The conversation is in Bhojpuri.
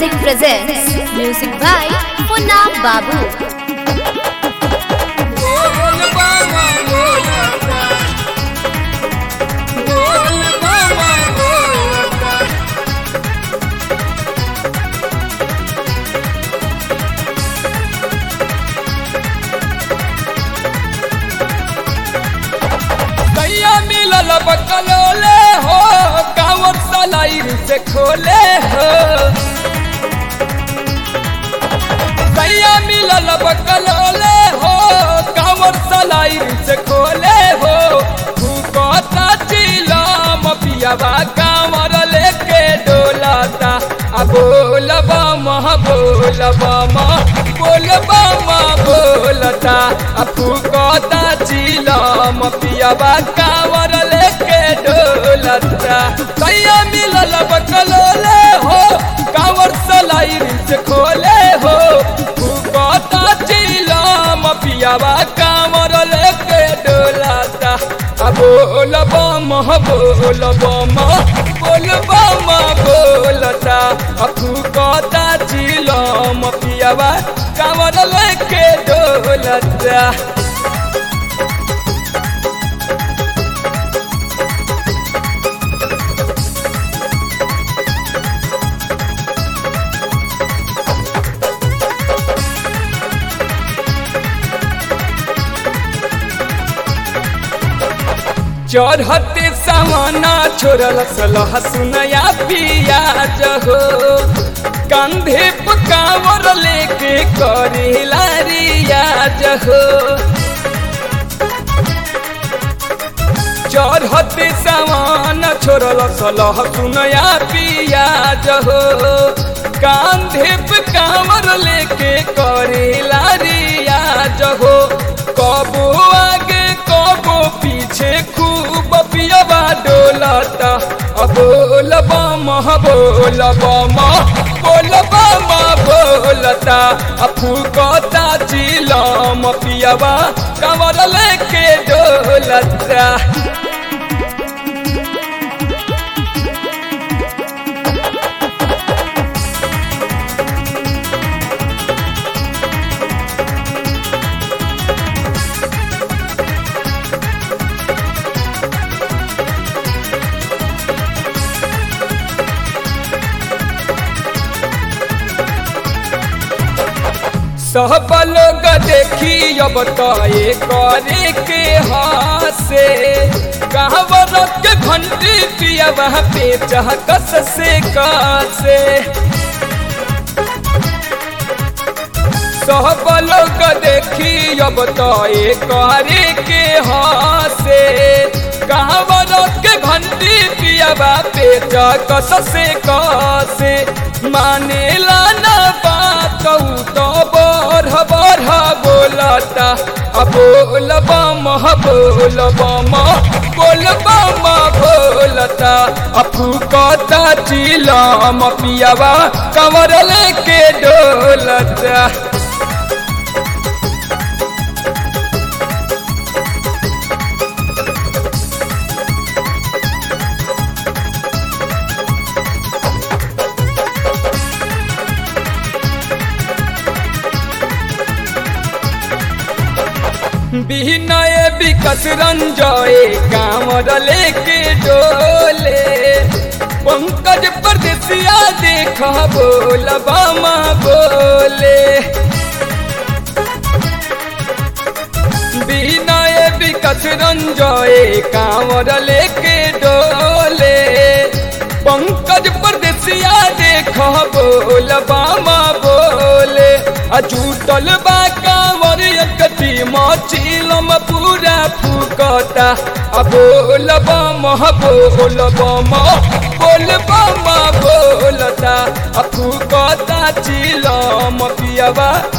Music presents Music by Punna Babu. कैया मिलल बकलोले हो कांवर सलाइर से खोले हो कैया मिलल बकलोले हो कांवर सलाइर से खोले हो फूकता चिलम पियावा कांवर लेके डोलाता आ बोलबा मह बोलबा मह बोलबा मह बोलता आ फूकता चिलम पियावा कांवर लेके डोलता कैया मिलल बकलोले हो कांवर सलाइर से खोले हो फूकता चिलम पियावा कांवर लेके डोलता आ बोलबा मह बोलबा मह बोलबा मह बोलता आ फूकता चिलम पियावा कांवर लेके डोलता चढ़ते सामाना छोड़ल सलह सुनया पियाज हो कंधे पकावर लेके करेला रियाज हो चढ़ते सामान छोड़ल सलह सुनया पियाज हो कांधे पकावर लेके करेला रियाज हो कबो आगे कबो पीछे खूब पियबा डोलता अब बोलबा मह बोलबा मह बोलबा मह बोलता आ फूकता चिलम पियबा कमर लेके डोलता सब लोग देखी अब तो ये करे के हासे कहवर के घंटी पिया वहाँ पे चहकस से कासे सब लोग देखी अब तो ये करे के हासे कहवर के घंटी पिया वहाँ पे चहकस से कासे माने लाना बात तो बढ़ बढ़ बोलता आ बोलबा मह बोलबा मह बोलबा मह बोलता आ फूकता चिलम पियावा कमर लेके डोलता बिनय विकस रंजय कांवर लेके डोले पंकज परदेसिया देख बोल बामा बोले बिनय विकस रंजय कांवर लेके डोले पंकज परदेसिया देख बोल बामा बोले आ झूठल बा कांवर एकटी मचिलम पूरा फुकता आ बोलबा मह बोलबा मह बोलबा मह बोलता आ फुकता चिलम पियबा